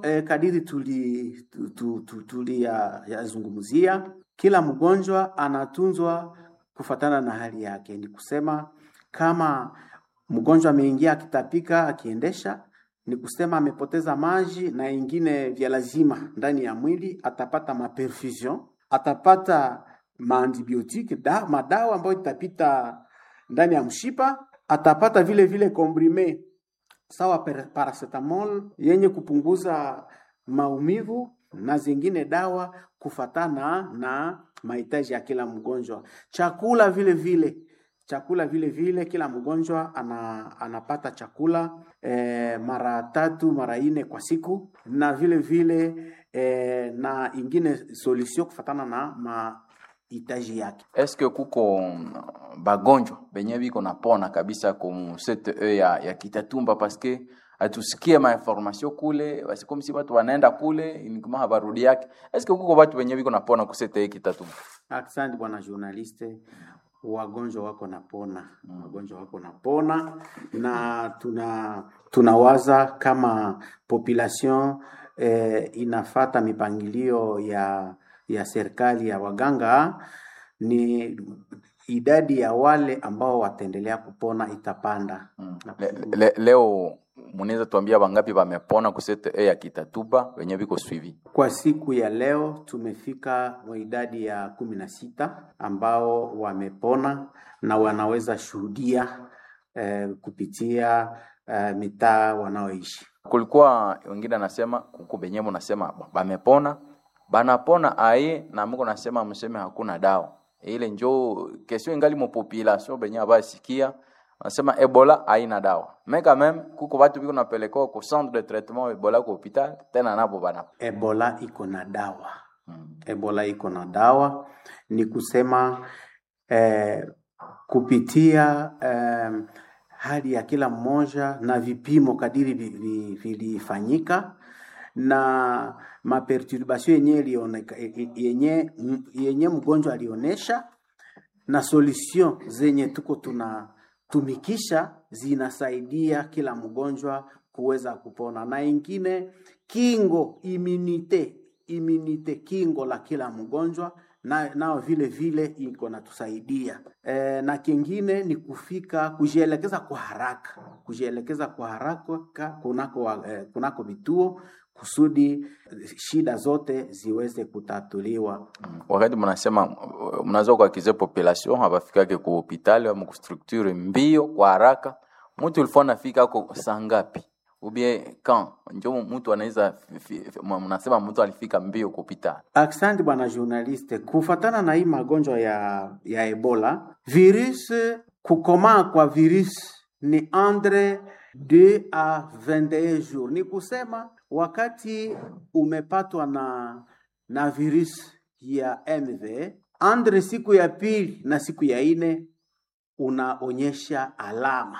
E, kadiri tuli tu, tu, tu, tuli ya, yazungumzia, kila mgonjwa anatunzwa kufatana na hali yake. Ni kusema kama mgonjwa ameingia akitapika, akiendesha, ni kusema amepoteza maji na ingine vya lazima ndani ya mwili, atapata maperfusion, atapata maantibiotiki da, madawa ambayo itapita ndani ya mshipa, atapata vile vile komprime sawa per- paracetamol yenye kupunguza maumivu na zingine dawa kufatana na mahitaji ya kila mgonjwa. Chakula vile vile chakula vile vile, kila mgonjwa ana, anapata chakula eh, mara tatu mara nne kwa siku, na vile vile eh, na ingine solution kufatana na mahitaji yake. eske kuko mm, bagonjwa benye biko napona kabisa ku CTE ya, ya Kitatumba paske atusikie mainformation kule basi comme si watu wanaenda kule inikuma habarudi yake eske kuko watu benye biko napona ku CTE Kitatumba Asante bwana journaliste, wagonjwa wako napona, wagonjwa wako napona, na tuna tunawaza kama population eh, inafata mipangilio ya ya serikali ya waganga, ni idadi ya wale ambao wataendelea kupona itapanda. mm. le, le, leo munaweza tuambia bangapi bamepona ku CTE ya Kitatumba benye biko suivi Kwa siku ya leo tumefika wa idadi ya kumi na sita ambao wamepona na wanaweza shuhudia eh, kupitia eh, mitaa wanaoishi. kulikuwa wengine anasema kuku benye munasema bamepona banapona aye na mko nasema mseme hakuna dawa ile njo kesho ingali mo population benye abasikia nasema ebola haina dawa mais quand même kuko watu biko napelekwa ku centre de traitement ebola ku hopital tena nabo bana Ebola iko na dawa, mm. Ebola iko na dawa, ni kusema eh, kupitia eh, hali ya kila mmoja na vipimo kadiri vi- vi- vilifanyika na maperturbation yenye ilioneka- yenye yenye mgonjwa alionyesha na solution zenye tuko tunatumikisha zinasaidia kila mgonjwa kuweza kupona, na ingine kingo immunite immunite kingo la kila mgonjwa na, nao vile vile iko natusaidia e, na kingine ni kufika kujielekeza kwa haraka kujielekeza kwa haraka kunako, wa- eh, kunako vituo kusudi shida zote ziweze kutatuliwa. wakati mnasema mnaweza kuakize population habafikake ku hopital ama ku structure mbio kwa haraka mtu ulikuwa nafika ako saa ngapi ubie kan njo mtu anaweza fi- fi- mnasema mtu alifika mbio ku hopital Asante bwana journaliste, kufatana na hii magonjwa ya, ya Ebola, virus kukomaa kwa virus ni entre 2 a 21 jours, ni kusema wakati umepatwa na na virus ya MV andre siku ya pili na siku ya ine unaonyesha alama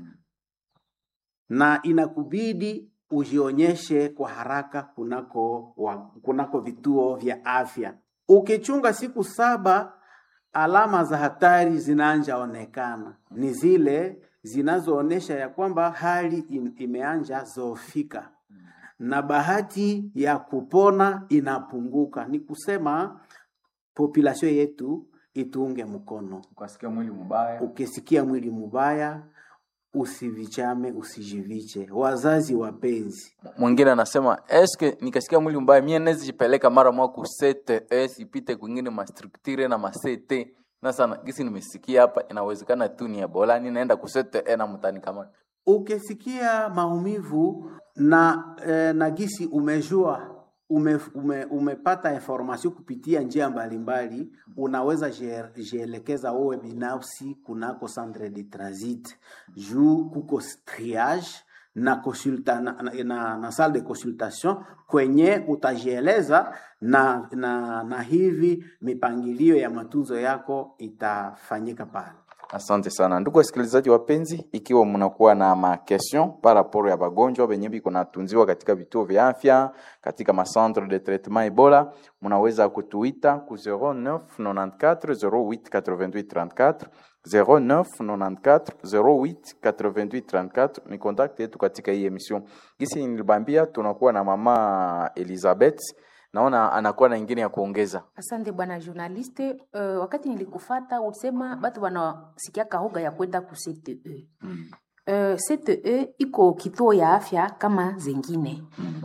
na inakubidi ujionyeshe kwa haraka kunako, wa, kunako vituo vya afya. Ukichunga siku saba, alama za hatari zinaanja onekana, ni zile zinazoonyesha ya kwamba hali in, imeanja zoofika na bahati ya kupona inapunguka. Ni kusema population yetu itunge mkono. ukasikia mwili mbaya Ukisikia mwili mubaya, usivichame, usijiviche. Wazazi wapenzi, mwingine anasema eske nikasikia mwili mbaya mie nezi jipeleka mara mwa ku CTE sipite kwingine ma structure na ma CT na sana gisi nimesikia hapa inawezekana tu ni ebola ni naenda ku CTE na mtani kama ukisikia maumivu na, eh, na gisi umejua ume, ume, umepata information kupitia njia mbalimbali, unaweza jie- jielekeza wewe binafsi kunako centre de transit juu kuko triage na, consulta, na, na, na, na salle de consultation kwenye utajieleza na, na, na hivi mipangilio ya matunzo yako itafanyika pale. Asante sana ndugu wasikilizaji wapenzi, ikiwa mnakuwa na ma question par rapport ya bagonjwa benye biko natunziwa katika vituo vya afya katika ma centre de traitement Ebola, mnaweza kutuita ku 09 94 08 88 34 09 94 08 88 34 ni contact yetu katika hii emission. Gisi nilibambia tunakuwa na mama Elizabeth, naona anakuwa na ingine ya kuongeza. Asante bwana journaliste. Uh, wakati nilikufata ulisema batu wanasikia kahoga ya kwenda ku CTE. Mm. Uh, CTE iko kituo ya afya kama zengine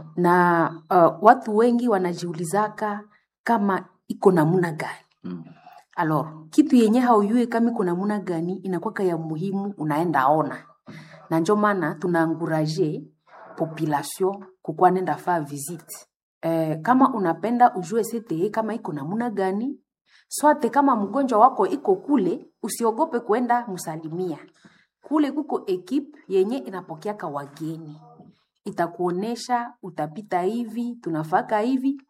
na uh, watu wengi wanajiulizaka kama iko namuna gani. Mm. Alors, kitu yenye hauyue kama iko namuna gani inakwaka ya muhimu, unaenda ona, na njo maana tunaanguraje population kukuwa nenda faa visite eh, kama unapenda ujue CTE kama iko namuna gani swate, kama mgonjwa wako iko kule, usiogope kuenda msalimia kule. Kuko ekipe yenye inapokeaka wageni, itakuonesha utapita hivi, tunafaka hivi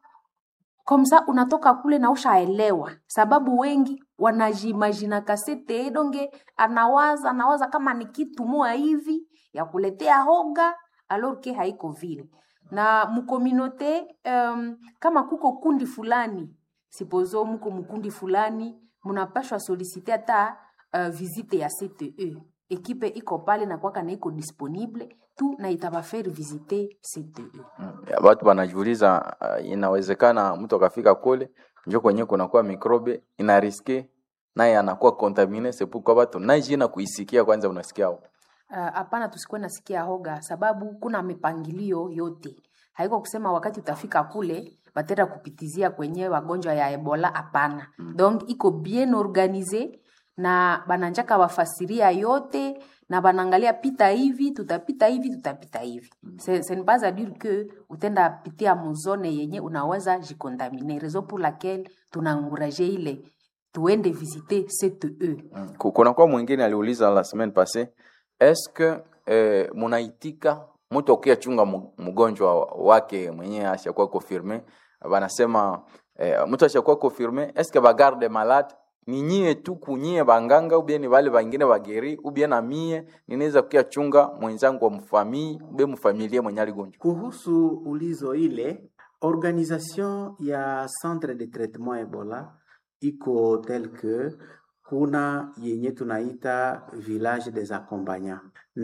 komsa unatoka kule na ushaelewa, sababu wengi wanajimajina kasete donge, anawaza anawaza kama ni kitu moya hivi ya kuletea hoga, alors que haiko vile. Na mukominote um, kama kuko kundi fulani, sipozo muko mukundi fulani, munapashwa solicite hata uh, visite ya CTE. Ekipe iko pale na kwaka na iko disponible tu na itabafere visite CTE. Mm. Ya, Watu wanajiuliza uh, inawezekana mtu akafika kule njo kwenye kunakuwa mikrobe ina riske naye anakuwa contamine sepu kwa watu naijina kuisikia kwanza unasikia uh, hapana uh, tusikuwe nasikia hoga sababu kuna mipangilio yote haiko kusema wakati utafika kule batenda kupitizia kwenye wagonjwa ya ebola hapana mm. donc iko bien organize na bananjaka wafasiria yote na banaangalia pita hivi tutapita hivi tutapita hivi mm. ce n'est pas à dire que utenda pitia muzone yenye unaweza jikontamine raison pour laquelle tunaanguraje ile tuende visiter CTE mm. kunakuwa mwingine aliuliza la semaine passée est-ce que eh, munaitika mtu akia chunga mu- mgonjwa wake mwenyewe ashakuwa confirme banasema eh, mtu ashakuwa confirme est-ce que bagarde malade ni nyie tu kunyie banganga ubie ni wale bangine bageri ubie na mie ninaweza kukia chunga mwenzangu wa mfamii ube mfamilie mwenye aligonjwa Kuhusu ulizo ile, organisation ya centre de traitement Ebola iko tel que kuna yenye tunaita village des accompagnants,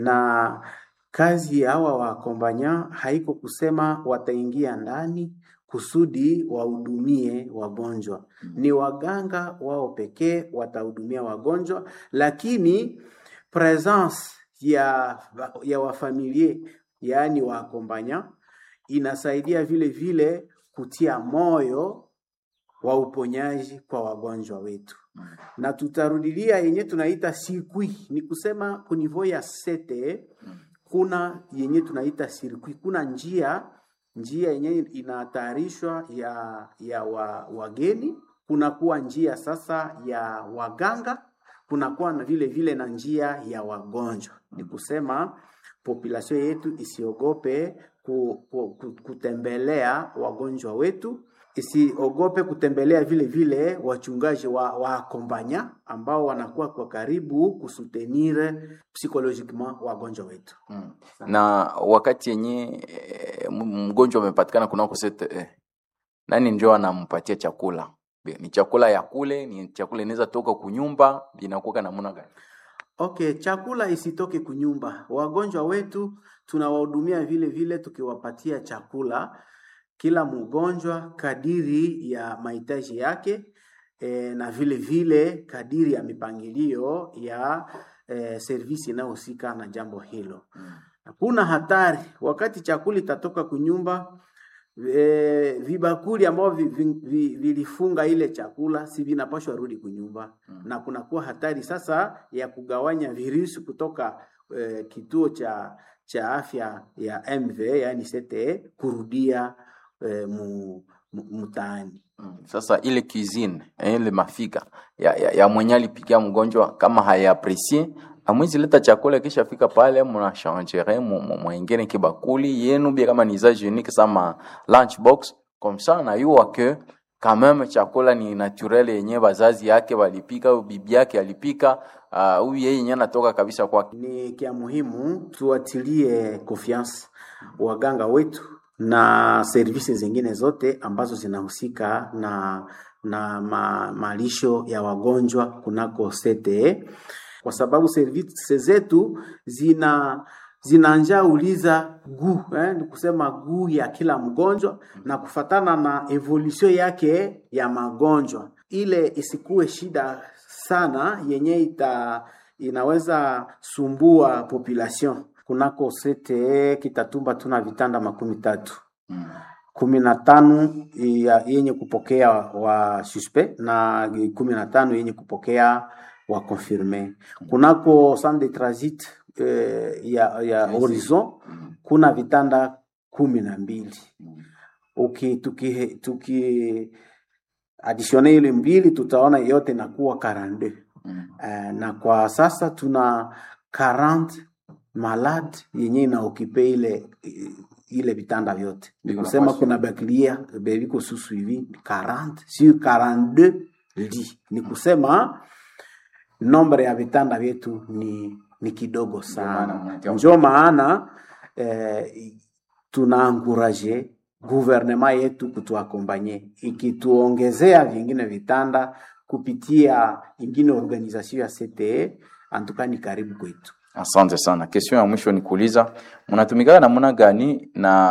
na kazi ya hawa waakompanya haiko kusema wataingia ndani kusudi wahudumie wagonjwa. Ni waganga wao pekee watahudumia wagonjwa, lakini presence ya, ya wafamilie yaani waakompanya inasaidia vile vile kutia moyo wa uponyaji kwa wagonjwa wetu na tutarudilia yenye tunaita sirkui, ni kusema kunivo ya sete kuna yenye tunaita sirkui, kuna njia njia yenye inatayarishwa ya ya wa, wageni, kunakuwa njia sasa ya waganga, kunakuwa na vile vile na njia ya wagonjwa. Ni kusema population yetu isiogope ku, ku, ku, kutembelea wagonjwa wetu isiogope kutembelea vile vile wachungaji wa waakompanya ambao wanakuwa kwa karibu kusutenir psychologiquement wagonjwa wetu. mm. na wakati yenye eh, m- mgonjwa amepatikana kunako CTE nani ndio anampatia chakula Be- ni chakula ya kule ni chakula inaweza toka kunyumba inakuwa namna gani Okay, chakula isitoke kunyumba. Wagonjwa wetu tunawahudumia vile vile tukiwapatia chakula kila mgonjwa kadiri ya mahitaji yake e, na vile vile kadiri ya mipangilio ya e, servisi inayohusika na jambo hilo. Hakuna hatari wakati chakula itatoka kunyumba e, vibakuli ambao vi, vi, vi, vilifunga ile chakula si vinapashwa rudi kunyumba mm. na kunakuwa hatari sasa ya kugawanya virusi kutoka e, kituo cha cha afya ya MV yani CTE kurudia e, mu, mu, mtaani. Mm, Sasa ile cuisine eh, ile mafika ya, ya, ya mwenye alipikia mgonjwa kama hayaapresie amwezi leta chakula kisha fika pale mnashangere mwengine kibakuli yenu bia kama ni za unique sama lunch box comme ça na yua que quand même chakula ni naturel yenye bazazi yake walipika au bibi yake alipika ah, huyu yeye yenyewe anatoka kabisa kwake. Ni kia muhimu tuatilie confiance waganga wetu na servisi zingine zote ambazo zinahusika na na ma, malisho ya wagonjwa kunako CTE kwa sababu servisi zetu zina zinanja uliza guu eh, ni kusema guu ya kila mgonjwa na kufatana na evolution yake ya magonjwa, ile isikuwe shida sana yenye ita inaweza sumbua population. Kunako CTE Kitatumba tuna vitanda makumi tatu kumi na tano ya- yenye kupokea wa suspect na kumi na tano yenye kupokea wa confirme. Kunako centre de transit eh, ya, ya Horizon kuna vitanda kumi na mbili uki tuki, tuki adisione ile mbili tutaona yote inakuwa 42 Eh, na kwa sasa tuna 40 malade yenye inaokipe ile ile vitanda vyote ni Biko kusema nafasi. kuna baklia beviko susu hivi 40 sur 42 lits ni kusema nombre ya vitanda vyetu ni ni kidogo maana sana mnatia- njo maana eh, tunaanguraje guvernema yetu kutuakombanye ikituongezea vingine vitanda kupitia ingine organisation ya CTE antuka ni karibu kwetu. Asante sana. Question ya mwisho ni kuuliza mnatumikaka namna gani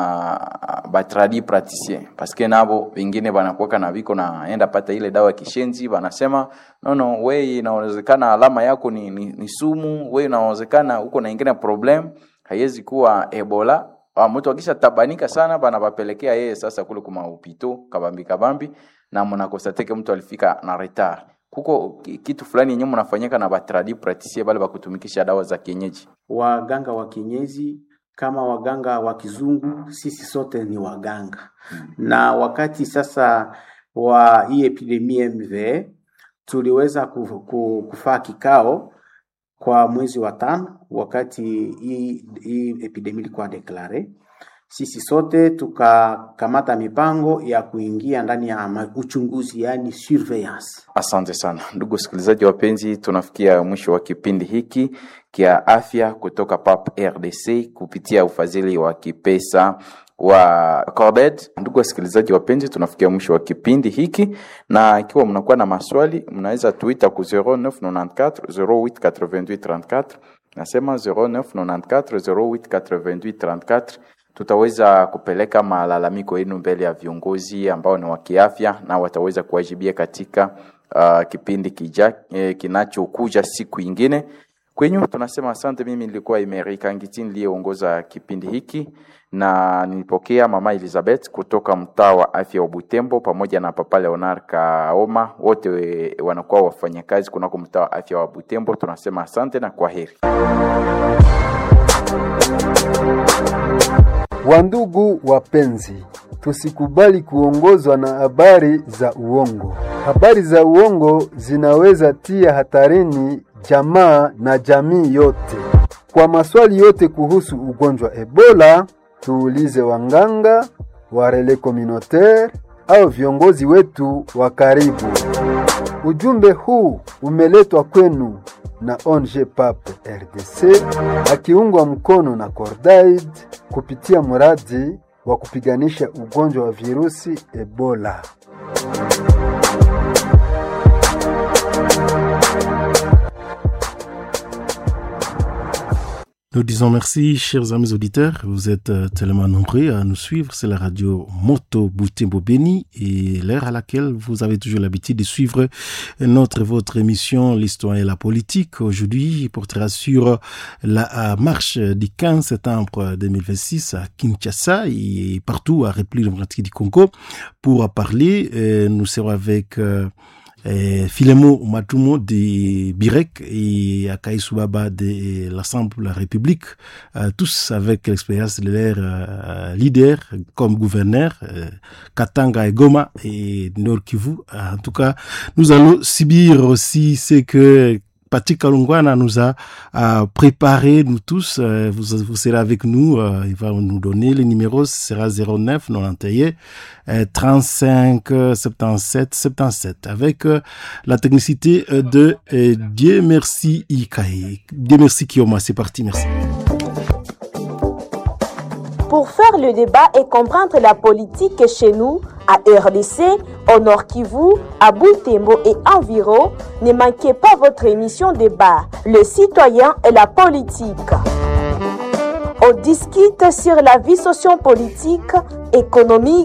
na batradi praticien paske nabo wengine banakuwaka na viko naenda pata ile dawa ya kishenzi, banasema no no, we inawezekana alama yako ni, ni, ni sumu, we inawezekana uko na ingine problem, haiwezi kuwa Ebola. Ah, mtu akisha tabanika sana banabapelekea yeye sasa kule kuma upito kabambi kabambi, na mnakosateke mtu alifika na retard kuko ki- kitu fulani yenyewe mnafanyika na batradi praticien bale bakutumikisha dawa za kienyeji. Waganga wa kienyeji kama waganga wa kizungu, sisi sote ni waganga na wakati sasa wa hii epidemia MV tuliweza ku- ku- kufaa kikao kwa mwezi wa tano, wakati hii, hii epidemia ilikuwa deklare, sisi sote tukakamata mipango ya kuingia ndani ya ma- uchunguzi, yani surveillance. Asante sana ndugu wasikilizaji wapenzi, tunafikia mwisho wa kipindi hiki kia afya kutoka PAP RDC kupitia ufadhili wa kipesa wa Corded. Ndugu wasikilizaji wapenzi, tunafikia mwisho wa kipindi hiki, na ikiwa mnakuwa na maswali mnaweza tuita ku 0994 0888 34 nasema 0994 0888 34 tutaweza kupeleka malalamiko yenu mbele ya viongozi ambao ni wa kiafya na wataweza kuwajibia katika uh, kipindi kija, eh, kinachokuja siku ingine. Kwenyu tunasema asante. Mimi nilikuwa Emerika Ngiti niliyeongoza kipindi hiki na nilipokea mama Elizabeth kutoka mtaa wa afya wa Butembo pamoja na papa Leonard Kaoma, wote we- wanakuwa wafanyakazi kunako mtaa wa afya wa Butembo. Tunasema asante na kwa heri. Wandugu wapenzi, tusikubali kuongozwa na habari za uongo. Habari za uongo zinaweza tia hatarini jamaa na jamii yote. Kwa maswali yote kuhusu ugonjwa Ebola, tuulize wanganga, warele communautaire au viongozi wetu wa karibu. Ujumbe huu umeletwa kwenu na ONG PAP RDC akiungwa mkono na Cordaid kupitia mradi wa kupiganisha ugonjwa wa virusi Ebola. Nous disons merci, chers amis auditeurs. Vous êtes euh, tellement nombreux à nous suivre. C'est la radio Moto Boutembo Béni et l'heure à laquelle vous avez toujours l'habitude de suivre notre, votre émission L'Histoire et la politique. Aujourd'hui, il portera sur la euh, marche du 15 septembre 2026 à Kinshasa et partout à République démocratique du Congo pour parler. euh, nous serons avec euh, eh, Filemo Matumo de Birek et Akai Subaba de l'Assemblée de la République, euh, tous avec l'expérience de leur euh, leader comme gouverneur, euh, Katanga et Goma et Nord Kivu. En tout cas, nous allons subir aussi ce que Patrick Kalungwana nous a euh, préparé, nous tous, euh, vous, vous serez avec nous, euh, il va nous donner le numéro, ce sera 09 91 euh, 35 euh, 77 77 avec euh, la technicité euh, de euh, Dieu merci Ikaï. Dieu merci Kioma, c'est parti, merci. Pour faire le débat et comprendre la politique chez nous, à RDC, au Nord Kivu, à Butembo et environ, ne manquez pas votre émission débat, le citoyen et la politique. On discute sur la vie sociopolitique, économique,